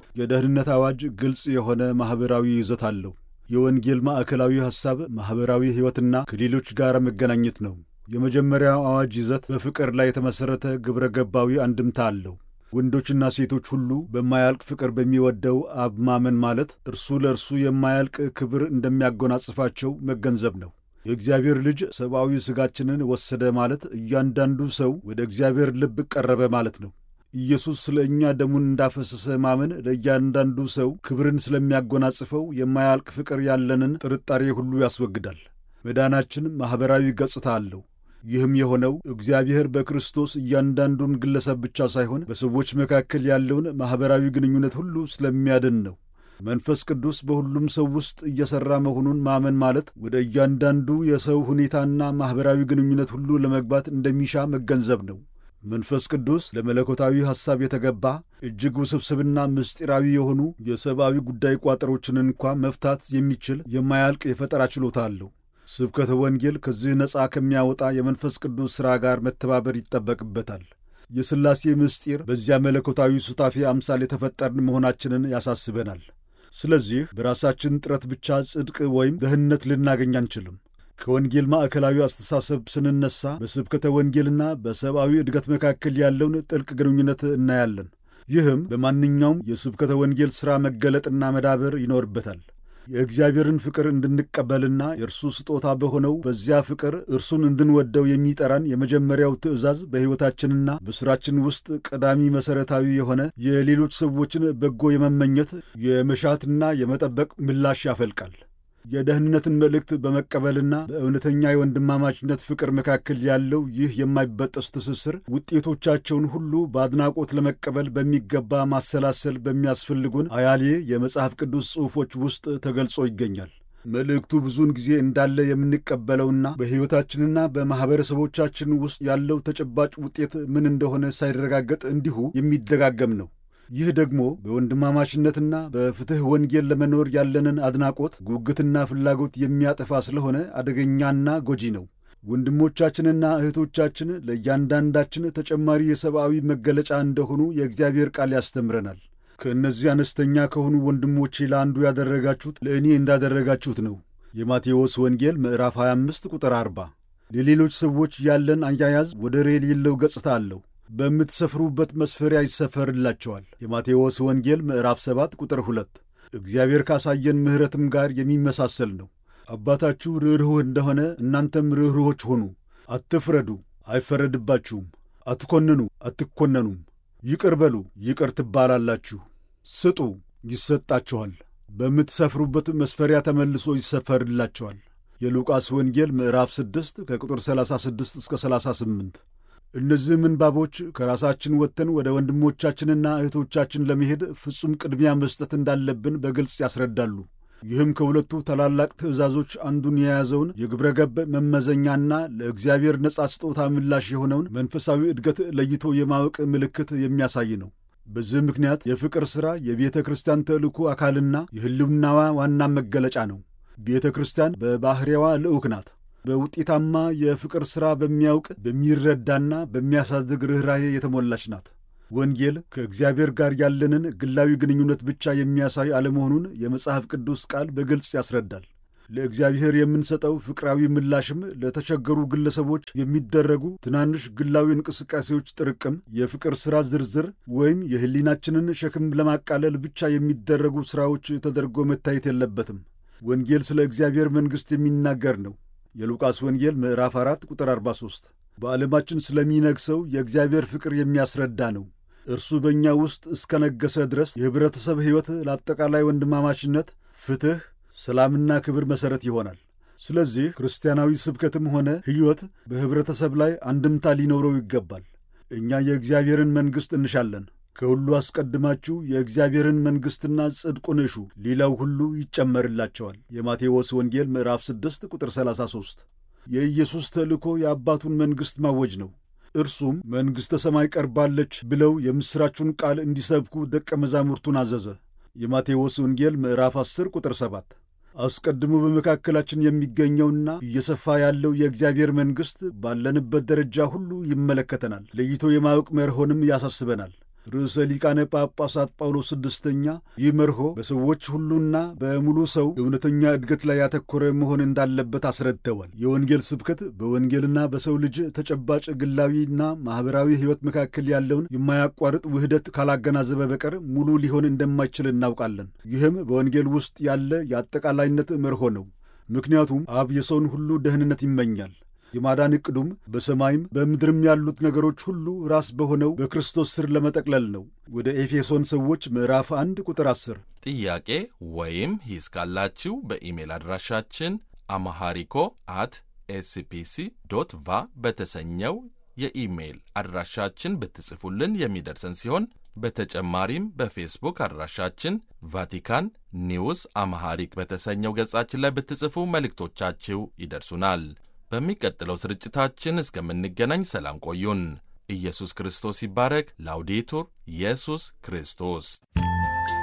የደህንነት አዋጅ ግልጽ የሆነ ማኅበራዊ ይዘት አለው። የወንጌል ማዕከላዊ ሐሳብ ማኅበራዊ ሕይወትና ከሌሎች ጋር መገናኘት ነው። የመጀመሪያው አዋጅ ይዘት በፍቅር ላይ የተመሠረተ ግብረ ገባዊ አንድምታ አለው። ወንዶችና ሴቶች ሁሉ በማያልቅ ፍቅር በሚወደው አብ ማመን ማለት እርሱ ለእርሱ የማያልቅ ክብር እንደሚያጎናጽፋቸው መገንዘብ ነው። የእግዚአብሔር ልጅ ሰብአዊ ሥጋችንን ወሰደ ማለት እያንዳንዱ ሰው ወደ እግዚአብሔር ልብ ቀረበ ማለት ነው። ኢየሱስ ስለ እኛ ደሙን እንዳፈሰሰ ማመን ለእያንዳንዱ ሰው ክብርን ስለሚያጎናጽፈው የማያልቅ ፍቅር ያለንን ጥርጣሬ ሁሉ ያስወግዳል። መዳናችን ማኅበራዊ ገጽታ አለው። ይህም የሆነው እግዚአብሔር በክርስቶስ እያንዳንዱን ግለሰብ ብቻ ሳይሆን በሰዎች መካከል ያለውን ማኅበራዊ ግንኙነት ሁሉ ስለሚያድን ነው። መንፈስ ቅዱስ በሁሉም ሰው ውስጥ እየሠራ መሆኑን ማመን ማለት ወደ እያንዳንዱ የሰው ሁኔታና ማኅበራዊ ግንኙነት ሁሉ ለመግባት እንደሚሻ መገንዘብ ነው። መንፈስ ቅዱስ ለመለኮታዊ ሐሳብ የተገባ እጅግ ውስብስብና ምስጢራዊ የሆኑ የሰብአዊ ጉዳይ ቋጠሮችን እንኳ መፍታት የሚችል የማያልቅ የፈጠራ ችሎታ አለው። ስብከተ ወንጌል ከዚህ ነፃ ከሚያወጣ የመንፈስ ቅዱስ ሥራ ጋር መተባበር ይጠበቅበታል። የሥላሴ ምስጢር በዚያ መለኮታዊ ሱታፌ አምሳል የተፈጠርን መሆናችንን ያሳስበናል። ስለዚህ በራሳችን ጥረት ብቻ ጽድቅ ወይም ደህንነት ልናገኝ አንችልም። ከወንጌል ማዕከላዊ አስተሳሰብ ስንነሳ በስብከተ ወንጌልና በሰብአዊ እድገት መካከል ያለውን ጥልቅ ግንኙነት እናያለን። ይህም በማንኛውም የስብከተ ወንጌል ሥራ መገለጥና መዳበር ይኖርበታል። የእግዚአብሔርን ፍቅር እንድንቀበልና የእርሱ ስጦታ በሆነው በዚያ ፍቅር እርሱን እንድንወደው የሚጠራን የመጀመሪያው ትእዛዝ በሕይወታችንና በሥራችን ውስጥ ቀዳሚ መሠረታዊ የሆነ የሌሎች ሰዎችን በጎ የመመኘት የመሻትና የመጠበቅ ምላሽ ያፈልቃል። የደህንነትን መልእክት በመቀበልና በእውነተኛ የወንድማማችነት ፍቅር መካከል ያለው ይህ የማይበጠስ ትስስር ውጤቶቻቸውን ሁሉ በአድናቆት ለመቀበል በሚገባ ማሰላሰል በሚያስፈልጉን አያሌ የመጽሐፍ ቅዱስ ጽሑፎች ውስጥ ተገልጾ ይገኛል። መልእክቱ ብዙውን ጊዜ እንዳለ የምንቀበለውና በሕይወታችንና በማኅበረሰቦቻችን ውስጥ ያለው ተጨባጭ ውጤት ምን እንደሆነ ሳይረጋገጥ እንዲሁ የሚደጋገም ነው። ይህ ደግሞ በወንድማማችነትና በፍትሕ ወንጌል ለመኖር ያለንን አድናቆት፣ ጉጉትና ፍላጎት የሚያጠፋ ስለሆነ አደገኛና ጎጂ ነው። ወንድሞቻችንና እህቶቻችን ለእያንዳንዳችን ተጨማሪ የሰብአዊ መገለጫ እንደሆኑ የእግዚአብሔር ቃል ያስተምረናል። ከእነዚህ አነስተኛ ከሆኑ ወንድሞቼ ለአንዱ ያደረጋችሁት ለእኔ እንዳደረጋችሁት ነው። የማቴዎስ ወንጌል ምዕራፍ 25 ቁጥር 40። ለሌሎች ሰዎች ያለን አያያዝ ወደር የሌለው ገጽታ አለው። በምትሰፍሩበት መስፈሪያ ይሰፈርላቸዋል። የማቴዎስ ወንጌል ምዕራፍ 7 ቁጥር 2 እግዚአብሔር ካሳየን ምሕረትም ጋር የሚመሳሰል ነው። አባታችሁ ርኅሩህ እንደሆነ እናንተም ርኅሩሆች ሆኑ። አትፍረዱ፣ አይፈረድባችሁም። አትኮንኑ፣ አትኮነኑም። ይቅር በሉ፣ ይቅር ትባላላችሁ። ስጡ፣ ይሰጣችኋል። በምትሰፍሩበት መስፈሪያ ተመልሶ ይሰፈርላቸዋል። የሉቃስ ወንጌል ምዕራፍ 6 ከቁጥር 36 እስከ 38 እነዚህ ምንባቦች ከራሳችን ወጥተን ወደ ወንድሞቻችንና እህቶቻችን ለመሄድ ፍጹም ቅድሚያ መስጠት እንዳለብን በግልጽ ያስረዳሉ። ይህም ከሁለቱ ታላላቅ ትእዛዞች አንዱን የያዘውን የግብረ ገብ መመዘኛና ለእግዚአብሔር ነጻ ስጦታ ምላሽ የሆነውን መንፈሳዊ እድገት ለይቶ የማወቅ ምልክት የሚያሳይ ነው። በዚህ ምክንያት የፍቅር ሥራ የቤተ ክርስቲያን ተልእኮ አካልና የሕልውናዋ ዋና መገለጫ ነው። ቤተ ክርስቲያን በባሕርያዋ ልዑክ ናት። በውጤታማ የፍቅር ሥራ በሚያውቅ በሚረዳና በሚያሳድግ ርኅራኄ የተሞላች ናት። ወንጌል ከእግዚአብሔር ጋር ያለንን ግላዊ ግንኙነት ብቻ የሚያሳይ አለመሆኑን የመጽሐፍ ቅዱስ ቃል በግልጽ ያስረዳል። ለእግዚአብሔር የምንሰጠው ፍቅራዊ ምላሽም ለተቸገሩ ግለሰቦች የሚደረጉ ትናንሽ ግላዊ እንቅስቃሴዎች ጥርቅም፣ የፍቅር ሥራ ዝርዝር ወይም የሕሊናችንን ሸክም ለማቃለል ብቻ የሚደረጉ ሥራዎች ተደርጎ መታየት የለበትም። ወንጌል ስለ እግዚአብሔር መንግሥት የሚናገር ነው። የሉቃስ ወንጌል ምዕራፍ 4 ቁጥር 43 በዓለማችን ስለሚነግሰው የእግዚአብሔር ፍቅር የሚያስረዳ ነው። እርሱ በእኛ ውስጥ እስከ ነገሰ ድረስ የኅብረተሰብ ሕይወት ለአጠቃላይ ወንድማማችነት፣ ፍትሕ፣ ሰላምና ክብር መሠረት ይሆናል። ስለዚህ ክርስቲያናዊ ስብከትም ሆነ ሕይወት በኅብረተሰብ ላይ አንድምታ ሊኖረው ይገባል። እኛ የእግዚአብሔርን መንግሥት እንሻለን። ከሁሉ አስቀድማችሁ የእግዚአብሔርን መንግሥትና ጽድቁን እሹ፣ ሌላው ሁሉ ይጨመርላቸዋል። የማቴዎስ ወንጌል ምዕራፍ 6 ቁጥር 33 የኢየሱስ ተልእኮ የአባቱን መንግሥት ማወጅ ነው። እርሱም መንግሥተ ሰማይ ቀርባለች ብለው የምሥራቹን ቃል እንዲሰብኩ ደቀ መዛሙርቱን አዘዘ። የማቴዎስ ወንጌል ምዕራፍ 10 ቁጥር 7 አስቀድሞ በመካከላችን የሚገኘውና እየሰፋ ያለው የእግዚአብሔር መንግሥት ባለንበት ደረጃ ሁሉ ይመለከተናል። ለይቶ የማወቅ መርሆንም ያሳስበናል። ርዕሰ ሊቃነ ጳጳሳት ጳውሎስ ስድስተኛ ይህ መርሆ በሰዎች ሁሉና በሙሉ ሰው እውነተኛ እድገት ላይ ያተኮረ መሆን እንዳለበት አስረድተዋል። የወንጌል ስብከት በወንጌልና በሰው ልጅ ተጨባጭ ግላዊና ማኅበራዊ ሕይወት መካከል ያለውን የማያቋርጥ ውህደት ካላገናዘበ በቀር ሙሉ ሊሆን እንደማይችል እናውቃለን። ይህም በወንጌል ውስጥ ያለ የአጠቃላይነት መርሆ ነው። ምክንያቱም አብ የሰውን ሁሉ ደህንነት ይመኛል። የማዳን ዕቅዱም በሰማይም በምድርም ያሉት ነገሮች ሁሉ ራስ በሆነው በክርስቶስ ስር ለመጠቅለል ነው። ወደ ኤፌሶን ሰዎች ምዕራፍ አንድ ቁጥር 10። ጥያቄ ወይም ሂስ ካላችሁ በኢሜል አድራሻችን አማሃሪኮ አት ኤስፒሲ ዶት ቫ በተሰኘው የኢሜይል አድራሻችን ብትጽፉልን የሚደርሰን ሲሆን በተጨማሪም በፌስቡክ አድራሻችን ቫቲካን ኒውስ አማሃሪክ በተሰኘው ገጻችን ላይ ብትጽፉ መልእክቶቻችሁ ይደርሱናል። በሚቀጥለው ስርጭታችን እስከምንገናኝ ሰላም ቆዩን። ኢየሱስ ክርስቶስ ይባረክ። ላውዴቱር ኢየሱስ ክርስቶስ